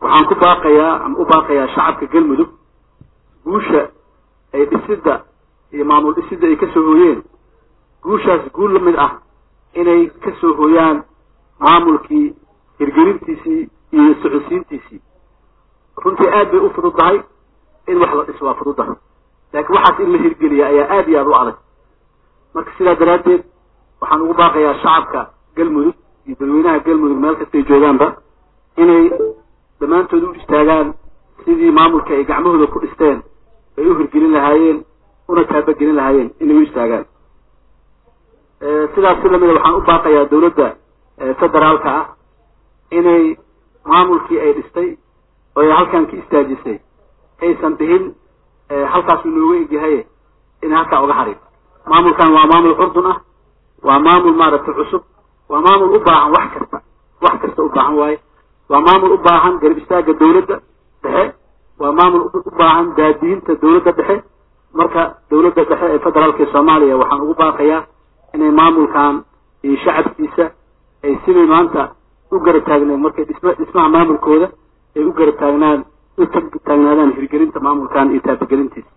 waxaan ku baaqayaa ama u baaqayaa shacabka galmudug guusha ay dhisidda iyo maamul dhisidda ay kasoo hooyeen guushaas guul la mid ah inay kasoo hooyaan maamulkii hirgelintiisii iyo socodsiintiisii runtii aad bay u fududdahay in wax la dhiso waa fududdahay laakiin waxaas in la hirgeliya ayaa aad iyo aad u adag marka sidaa daraaddeed waxaan ugu baaqayaa shacabka galmudug iyo dadweynaha galmudug meel kastay joogaanba inay dhammaantood u istaagaan sidii maamulka ay gacmahooda ku dhisteen ay u hirgelin lahaayeen una taabagelin lahaayeen inay u istaagaan sidaas si lamida waxaan u baaqayaa dawladda federaalka ah inay maamulkii ay dhistay oo ay halkan ka istaajisay aysan dhihin halkaas uu nooga egyahaye inay halkaa uga harin maamulkan waa maamul curdun ah waa maamul maaragtay cusub waa maamul u baahan wax kasta wax kasta u baahan waaye waa maamul u baahan garab istaagga dawladda dhexe waa maamul u baahan daadiinta dawladda dhexe marka dawladda dhexe ee federaalka ee soomaaliya waxaan ugu baaqayaa inay maamulkan iyo shacabkiisa ay siday maanta u garab taagneen markay dhisma dhismaha maamulkooda ay u garab taagnaan u taagnaadaan hirgelinta maamulkan iyo taabagelintiisa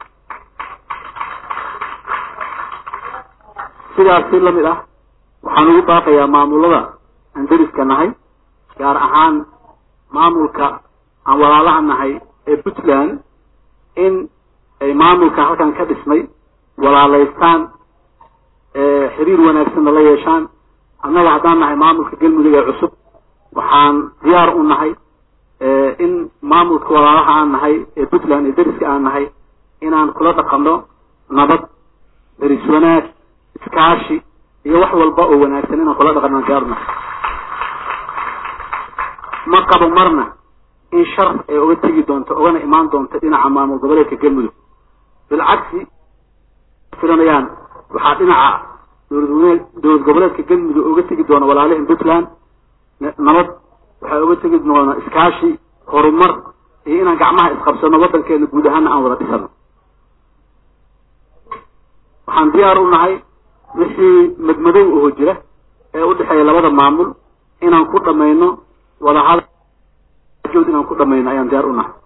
sidaas si lamid ah waxaan ugu baaqayaa maamulada aan deriska nahay gaar ahaan maamulka aan walaalaha nahay ee puntland in ay maamulka halkan ka dhismay walaalaystaan xiriir wanaagsanna la yeeshaan annaga haddaan nahay maamulka galmudug ee cusub waxaan diyaar u nahay in maamulka walaalaha aan nahay ee puntland ee deriska aan nahay inaan kula dhaqanno nabad deris wanaag iskaashi iyo wax walba oo wanaagsan inaan kula dhaqanno aan diyaar u nahay ma qabo marna in shar ay uga tegi doonto ugana imaan doonto dhinaca maamul goboleedka galmudug bilcagsi filanayaan waxaa dhinaca dowlad dowlad goboleedka galmudug uga tegi doona walaalihin puntland nabad waxaa uga tegi doona iskaashi horumar iyo inaan gacmaha isqabsano waddankeena guud ahaana aan wada dhisano waxaan diyaar u nahay wixii madmadow oho jira ee u dhexeeya labada maamul inaan ku dhamayno wadahadjood inaan ku dhamayno ayaan diyaar u nahay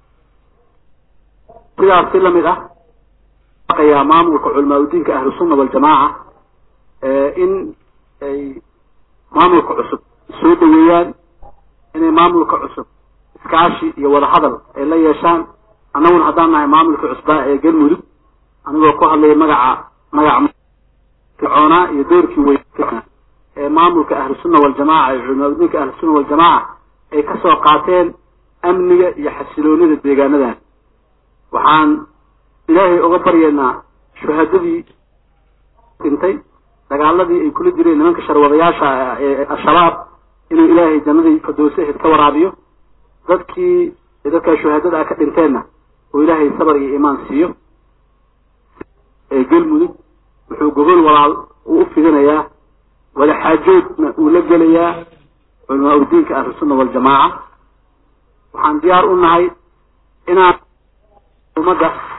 sidaas si lamid ah aqayaa maamulka culamaa udiinka ahlusunna waljamaaca in ay maamulka cusub soo dhaweeyaan inay maamulka cusub iskaashi iyo wadahadal ay la yeeshaan annaguna haddaan nahay maamulka cusbaa ee galmudug anigoo ku hadlaya magaca magaca fircoonaa iyo doorkii wey ee maamulka ahlusunna waljamaaca ee culamaa udiinka ahlusunna waljamaaca ay kasoo qaateen amniga iyo xasiloonida deegaanadan waxaan ilaahay uga baryaynaa shuhadadii dhintay dagaaladii ay kula jireen nimanka sharwadayaasha ee al-shabaab inuu ilaahay jannadii fadowsaheed ka waraabiyo dadkii dadkaa shuhadada ah ka dhinteenna oo ilaahay sabar iyo iimaan siiyo ee galmudug wuxuu gogol walaal uu u fidinayaa wadaxaajoodna uu la gelayaa culamaa udiinka ahlusunna waljamaaca waxaan diyaar u nahay inaan ummadda